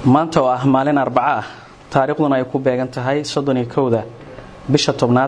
maanta oo ah maalin arbaco ah taariikhduna ay ku beegan tahay soddoniyo kowda bisha tobnaad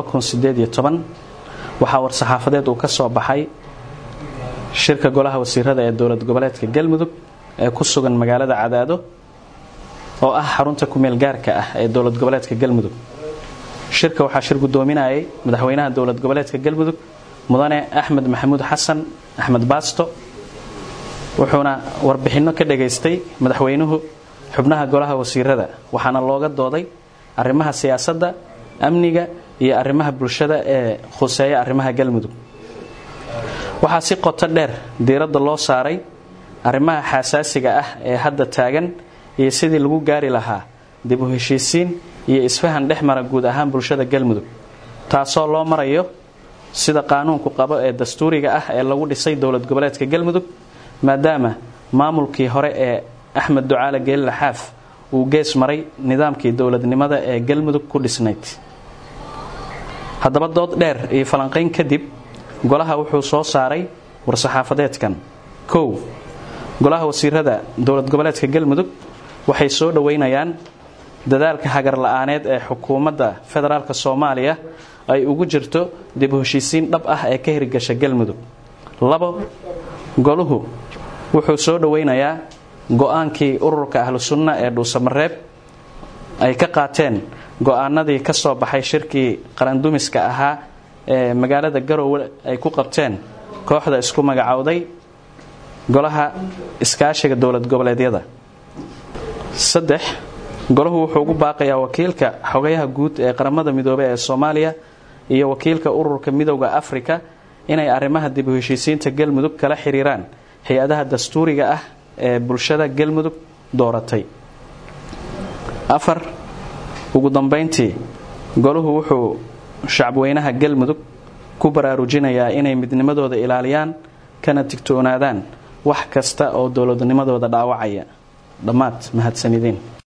waxaa war-saxaafadeed uu ka soo baxay shirka golaha wasiirada ee dowlad goboleedka galmudug ee ku sugan magaalada cadaado oo ah xarunta kumeel gaarka ah ee dowlad goboleedka galmudug shirka waxaa shir gudoominayay madaxweynaha dowlad goboleedka galmudug mudane axmed maxamuud xasan axmed baasto wuxuuna warbixinno ka dhagaystay madaxweynuhu xubnaha golaha wasiirada waxaana looga dooday arrimaha siyaasadda amniga iyo arrimaha bulshada ee khuseeya arrimaha galmudug waxaa si qoto dheer diiradda loo saaray arrimaha xasaasiga ah ee hadda taagan iyo sidii lagu gaari lahaa dib u heshiisiin iyo isfahan dhex mara guud ahaan bulshada galmudug taasoo loo marayo sida qaanuunku qabo ee dastuuriga ah ee lagu dhisay dowlad goboleedka galmudug maadaama maamulkii hore ee axmed ducaale geelila xaaf uu gees maray nidaamkii dowladnimada ee galmudug ku dhisnayd haddaba dood dheer iyo falanqayn kadib golaha wuxuu soo saaray war-saxaafadeedkan kow golaha wasiirada dowlad goboleedka galmudug waxay soo dhoweynayaan dadaalka hagar la-aaneed ee xukuumadda federaalk soomaaliya ay ugu jirto dib u heshiisiin dhab ah ee ka hirgasha galmudug labo goluhu wuxuu soo dhoweynayaa go-aankii ururka ahlu sunna ee dhuusamareeb ay ka qaateen go-aanadii ka soo baxay shirkii qarandumiska ahaa ee magaalada garowe ay ku qabteen kooxda isku magacowday golaha iskaashiga dowlad goboleedyada saddex golahu wuxuu ugu baaqayaa wakiilka xogayaha guud ee qaramada midoobey ee soomaaliya iyo wakiilka ururka midowda afrika inay arrimaha dib u heshiisiinta galmudug kala xiriiraan hay-adaha dastuuriga ah ee bulshada galmudug dooratay afar ugu dambayntii golahu wuxuu shacabweynaha galmudug ku baraarujinayaa inay midnimadooda ilaaliyaan kana digtoonaadaan wax kasta oo dowladnimadooda dhaawacaya dhammaad mahadsanideen